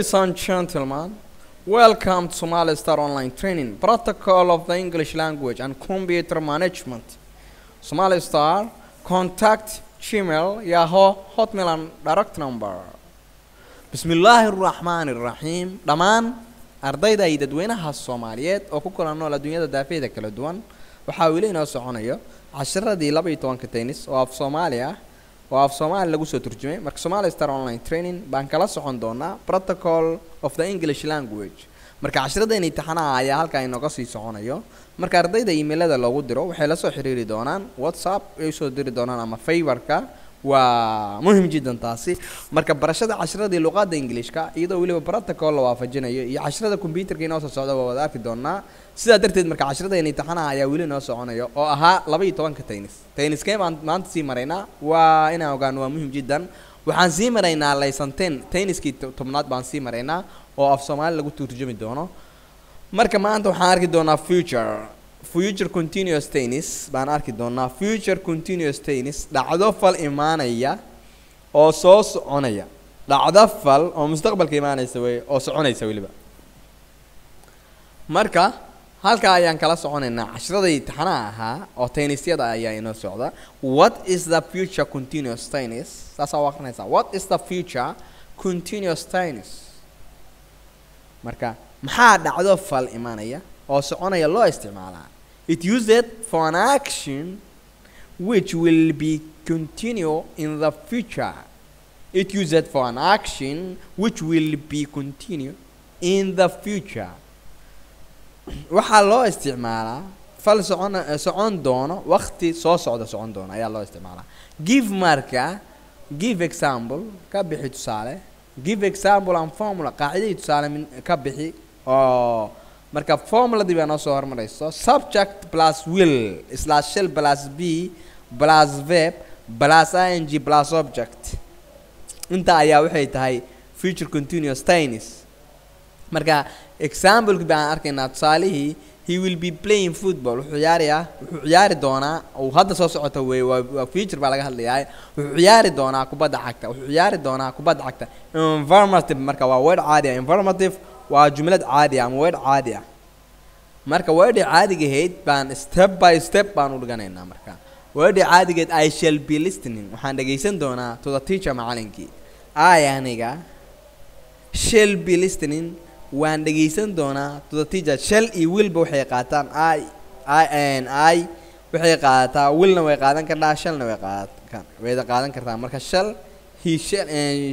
Ladies and gentlemen, welcome to Somali Star Online Training, Protocol of the English Language and Computer Management. Somali Star, contact Gmail, Yahoo, Hotmail and direct number. bismillaahi araxmaani araxiim dhammaan ardayda iyo dadweynaha soomaaliyeed oo ku kala nool adduunyada daafeeda kala duwan waxaa weli inoo soconayo casharadii laba iyo tobanka tennis oo af soomaali ah oo af soomaali lagu soo turjumay marka somali star online training baan kala socon doonaa protocol of the english language marka casharadeen imtixaanaha ayaa halkaa inooga sii soconayo marka ardayda emailada loogu diro waxay la soo xiriiri doonaan whatsapp ay usoo diri doonaan ama faybarka waa muhim jiddan taasi marka barashada casharadii luqadda ingiliishka iyadoo weliba protocol la waafajinayo iyo casharada computerka inoo soo socda waa wada arki doonaa sidaa darteed marka casharadeen imtixaanaha ayaa weli inoo soconayo oo ahaa laba iyo tobanka tennis tenniskee baan maanta sii maraynaa waa inaan ogaano waa muhim jiddan waxaan sii maraynaa laysanteen tenniskii tobnaad baan sii maraynaa oo af soomaali lagu turjumi doono marka maanta waxaan arki doonaa future future continuous tennis baan arki doonaa future continuous tennis dhacdo fal imaanaya oo soo soconaya dhacdo fal oo mustaqbalka imaanaysa wey oo soconaysa weliba marka halkaa ayaan kala soconaynaa cashiradii taxanaha ahaa oo tennisyada ayaa inoo socda what is the future continuous tennis saasaa u akrinaysaa what is the future continuous tennis marka maxaa dhacdo fal imaanaya oo soconaya loo isticmaalaa it used for an action which will be continue in the future it used for an action which will be continue in the future waxaa loo isticmaalaa fal socon socon doono waqti soo socda socon doono ayaa loo isticmaalaa give marka give example ka bixi tusaale give example and formula qaacidadii tusaale min ka bixi oo marka formuladii baa noo soo hormarayso subject plus will slash shell plus b plus verb plus ing plus object inta ayaa waxay tahay future continuous tennis marka exampleki baan arkaynaa tusaalihii he will be playing football wuxuu ciyaarayaa wuxuu ciyaari doonaa uu hadda soo socota wey waa waa future baa laga hadlayaa wuxuu ciyaari doonaa kubadda cagta wuxuu ciyaari doonaa kubadda cagta informative marka waa word caadi ah informative waa jumlad caadi ah ama word caadi ah marka wordhi caadigahayd baan step by step baan u dhiganaynaa marka wordhi caadigeed i shall be listening waxaan dhegaysan doonaa to the teacher macalinkii i aniga shall be listening waan dhegaysan doonaa to the teacher shall iyo willba waxay qaataan i i n i waxay qaadataa willna way qaadan kartaa shallna way qaadan wayda qaadan kartaa marka shall he shall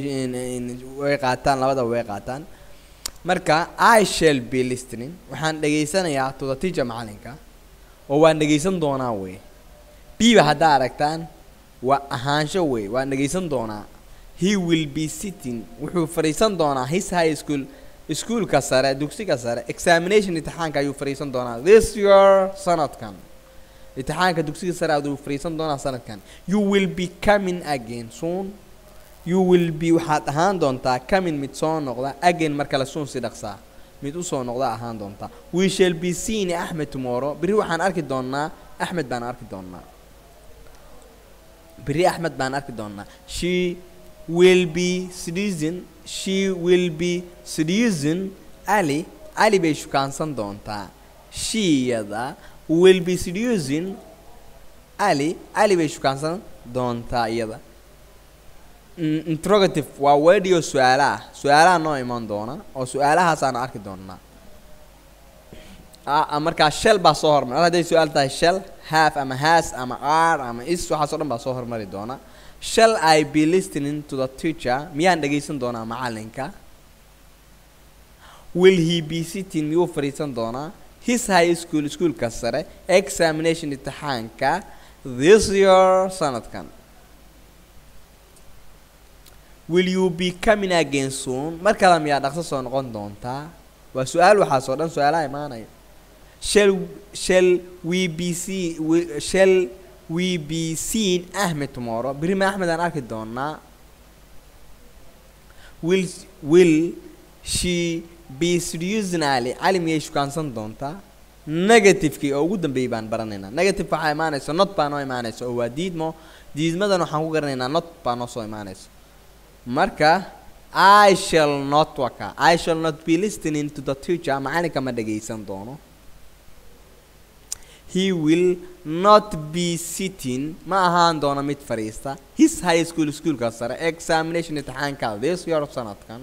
way qaataan labadaba way qaataan marka i shall be listening waxaan dhegaysanayaa to the teacher macalinka oo waan dhegaysan doonaa wey biba haddaa aragtaan waa ahaansho wey waan dhegaysan doonaa he will be sitting wuxuu fadhiisan doonaa his high school iskuolka sare dugsiga sare examination imtixaanka ayuu fadhiisan doonaa this year sanadkan imtixaanka dugsiga sare aduu fadhiisan doonaa sanadkan you will be coming again soon you will be waxaad ahaan doontaa coming mid soo noqda again mar kale soon si dhaqsaa mid usoo noqda ahaan doontaa we shall be seeing axmed tomorrow berri waxaan arki doonaa axmed baan arki doonaa berri axmed baan arki doonaa she will be seducing she will be seducing ali ali bay shukaansan doontaa shiyada will be seducing ali ali bay shukaansan doontaa iyada interrogative waa wedio su-aalaha su-aalaha noo iman doona oo su-aalahaasaan arki doonaa markaa shell baa soo hormar al hadday su-aal tahay shell half ama has ama r ama is waxaas o dhan baa soo hormari doona shall i be listening to the teacher miyaan dhegaysan doonaa macalinka will he be sitting miyuu fadhiisan doonaa his high school iskuolka sare examination imtixaanka this year sanadkan will you be coming again soon mar kale miyaa dhaqso soo noqon doontaa waa su-aal waxaas oo dhan su-aalaha imaanaya shall shall we be see shall we be seen ahmed tomorrow berri ma axmed aan arki doonaa will will she be seducing ali cali miyay shukaansan doontaa negativekii oo ugu dambeeyey baan baranaynaa negative waxaa imaanaysa not baa noo imaanaysa oo waa diidmo diidmadan waxaan ku garanaynaa not baa noo soo imaanaysa marka i shall not waka i shall not be listening to the teacher macalinka ma dhagaysan doono he will not be sitting ma ahaan doono mid fadhiista his high school schoolka sare examination imtixaanka this year sanadkan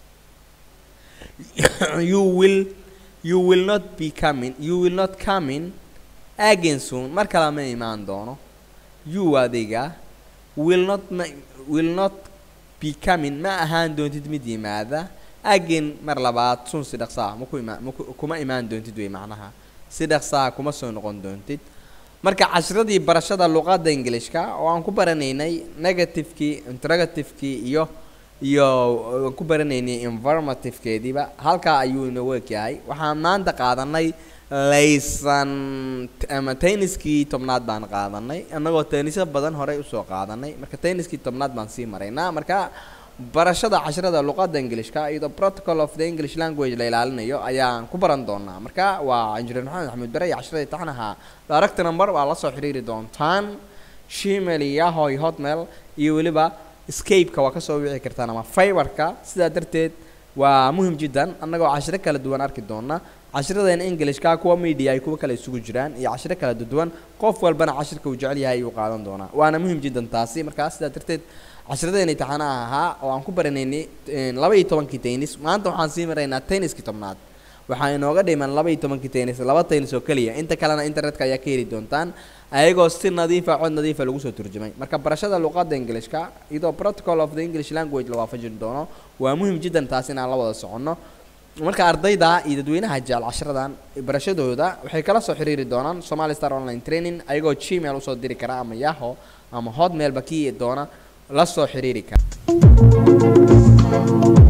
you will you will not be coming you will not coming again soon mar kale ma imaan doono you adiga will not ma will not be coming ma ahaan doontid mid yimaada again mar labaad sun si dhaqsaa maku ima maku kuma imaan doontid wey macnaha si dhaqsaa kuma soo noqon doontid marka cashiradii barashada luqadda ingilishka oo aan ku baranaynay negativekii interrogativekii iyo iyo aan ku baranaynay informativekeediiba halkaa ayuu inoogu egyahay waxaan maanta qaadanay laysan ama tenniskii tobnaad baan qaadanay annagoo tennisyo badan horey usoo qaadanay marka tenniskii tobnaad baan sii maraynaa marka barashada casharada luqadda ingilishka iyadoo protocol of the english language la ilaalinayo ayaan ku baran doonaa marka waa injineer maxamed axmed bare iyo casharada taxnaha direct number waa la soo xiriiri doontaan gmail iyo yahoo iyo hotmail iyo weliba scape-ka waa kasoo wici kartaan ama fiberka sidaa darteed waa muhim jiddan annagoo cashiro kala duwan arki doona cashiradeen englishka kuwa media ay kuwa kale isugu jiraan iyo cashiro kala duwan qof walbana cashirka uu jecel yahay ayuu qaadan doonaa waana muhim jiddan taasi markaa sidaa darteed cashiradeen imtixaanaha ahaa oo aan ku baranaynay laba iyo tobankii tennis maanta waxaan sii maraynaa tenniskii tobnaad waxaa inooga dhiman laba iyo tobankii tennis laba tennis oo keliya inta kalena internetka ayaa ka heli doontaan ayagoo si nadiifa cod nadiifa lagu soo turjumay marka barashada luqadda ingilishka iyadoo protocol of the english language la waafajin doono waa muhim jiddan taas inaan la wada soconno marka ardayda iyo dadweynaha jecel cashiradan barashadooda waxay kala soo xiriiri doonaan somali star online training ayagoo gmail usoo diri kara ama yaho ama hotmailba kii doona la soo xiriiri kara